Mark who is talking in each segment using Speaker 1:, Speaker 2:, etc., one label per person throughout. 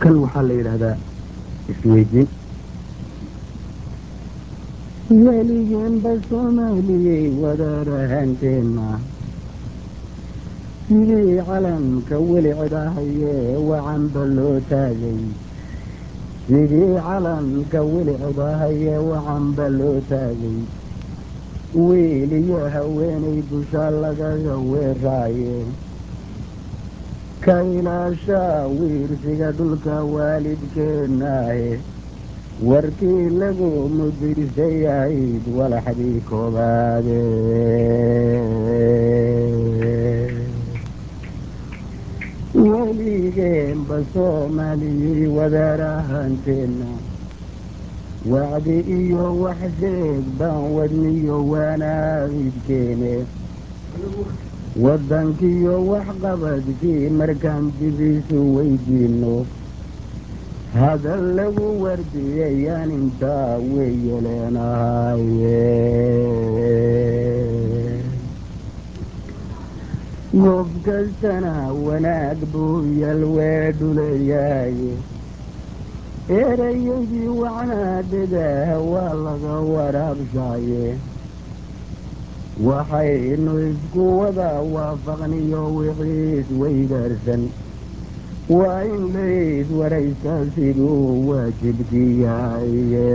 Speaker 1: kan waxaa la yidhaahdaa isweydiin weligeenba soomaaliyey wadaarahanteena sidii calamka weli cidahayee wacanba loo taagay sidii calamka weli cidahayee wacanba loo taagay wiil iyo haweenay dusha lagaga weeraaye ka ilaashaa wiirsiga dhulka waalidkeenaahe warkii lagu mudirsay ahayd walaxdii koobaade weligeenba soomaaliyey wadaarahanteena wacdi iyo wax sheeg baan wadniyo waanaabidkeene waddankiiyo waxqabadkii markaan dibiisu weydiino hadal lagu wardiyayaan intaa weeye leenahaye goob kastana wanaag buu yalweedhuleeyaaye erayadii wacnaadadaah waa laga waraabshaaye waxaynu isku wada waafaqniyo wixiis weydaarsan waa in lays waraysaa siduu waajibkii yahaye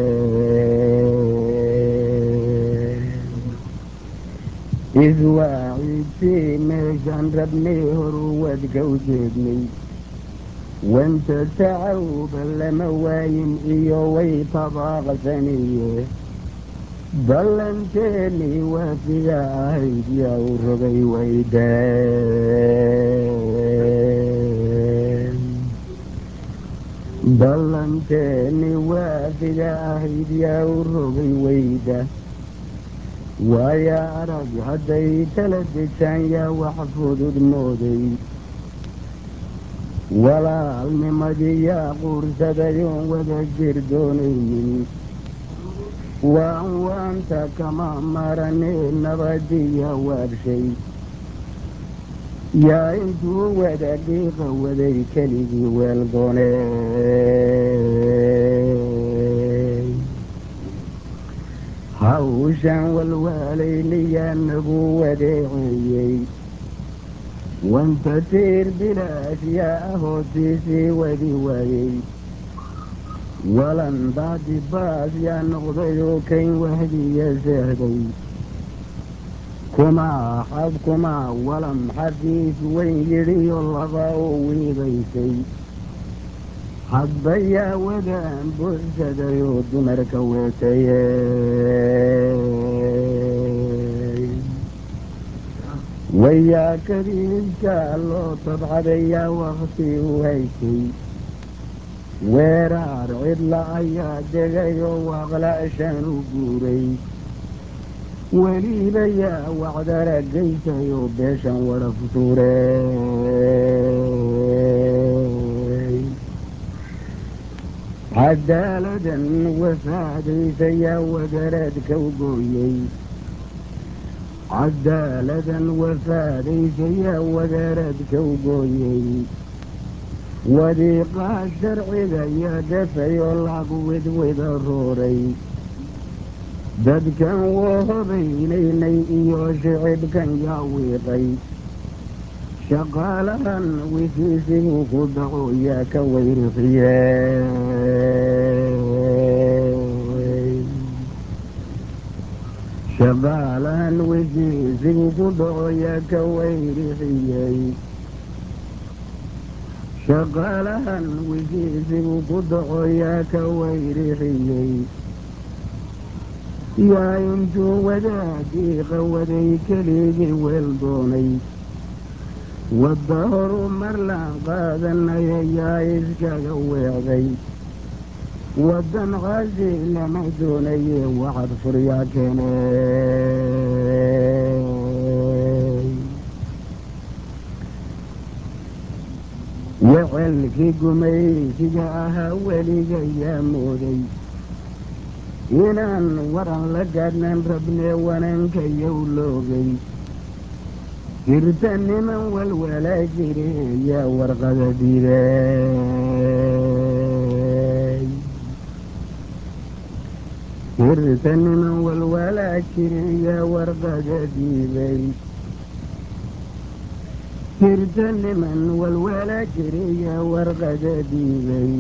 Speaker 1: iswaaciidtii meeshaan rabnay horu wadka u jeednay wanta tacawba lama waayin iyo way tabaaqsaniye ballanteennii waafiga ahayd yaa u rogay waydeen ballanteennii waafiga ahayd yaa u rogay wayda waaya arag hadday tala dejaan yaa wax fudud mooday walaalnimadii yaa quursadayoon wada jir doonaynin waan waanta kama maranee nabadiya waabshay yaa intuu wada dhiiqa waday keligii weeldoone hawshan walwaalaynayaa nagu wadeeceeyey wanta tiir bilaash yaa ahootiisii wadi waayey walan baadi baas yaa noqday oo kayn wahdiya seehday kumaa xab kumaa walam xafiis weyn yidhiyo laba oo wiidaysay hadba yaa wadaan buuxsaday oo dumarka weetaye wayaa kadiiska loo tabcaday yaa wakti u haysay weeraar cidla ayaa degay oo waaqla'shan u guuray weliba yaa wacdara geysay oo beeshan wada futuurey cadaaladan wafaadaysa yaa wadaradka u gooyey cadaaladan wafaadaysa yaa wadaradka u gooyey wadiiqaa sharciga yaa dafay oo lagu widwida rooray dadkan woo hobaynaynay iyo shicibkan yaa wiiqay shaqaalahan wisiisigu ku dhaco yaa ka weyrixiye shaqaalahan wisiisigu ku dhaco yaa ka weyrixiyey shaqaalahan wisiisigu ku dhaco yaa ka weyrixiyey yaa intuu wadaagii qawaday keligii weel doonay wadda horu marlaan qaadanaya yaa iskaga weecday waddan qaasi lama doonaye waxad furyaa keene wecelkii gumaysiga ahaa weliga yaa mooday inaan waran la gaadhnan rabnee wananka yow loogay jirta niman walwalaa jire yaa warqada diidee tirta niman walwalaa jiriya warqada dhiibay tirta niman walwalaa jiriya warqada dhiibay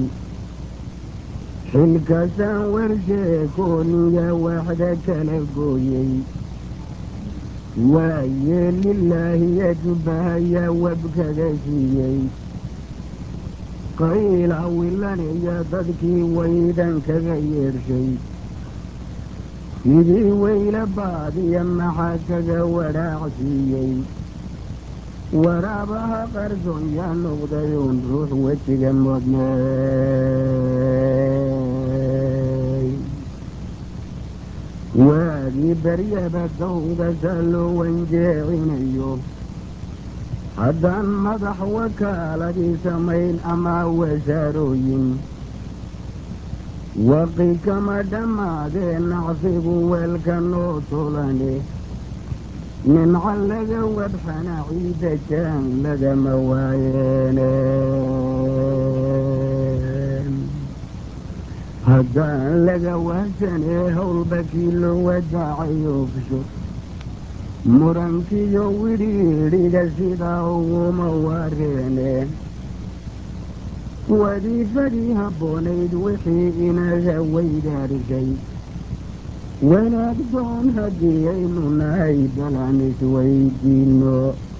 Speaker 1: xilkaasaan warsheekooniya waxda kala gooyey waaye lilaahi yajbahaya wabkaga siiyey qayla wilaniya dadkii waydan kaga yeedhay sidii weyla baadiya maxaa kaga wadhaacsiiyey waraabaha qarsoon yaa noqday uun ruux wejiga modnay waagii baryaba dawgasa loo wanjeecinayo haddaan madax wakaaladii samayn ama wasaarooyin waqi kama dhammaadee nacsigu weelka noo tolane nimca laga wadxana ciida jaan lagama waayeene haddaan laga wahsanee howlbakii loo wadaacay ofsho murankiyo widhiidhiga sidaa uguma wareene wadiifadii habboonayd wixii inaga weydaarisay wanaag doon haddii aynu nahay balan isweydiino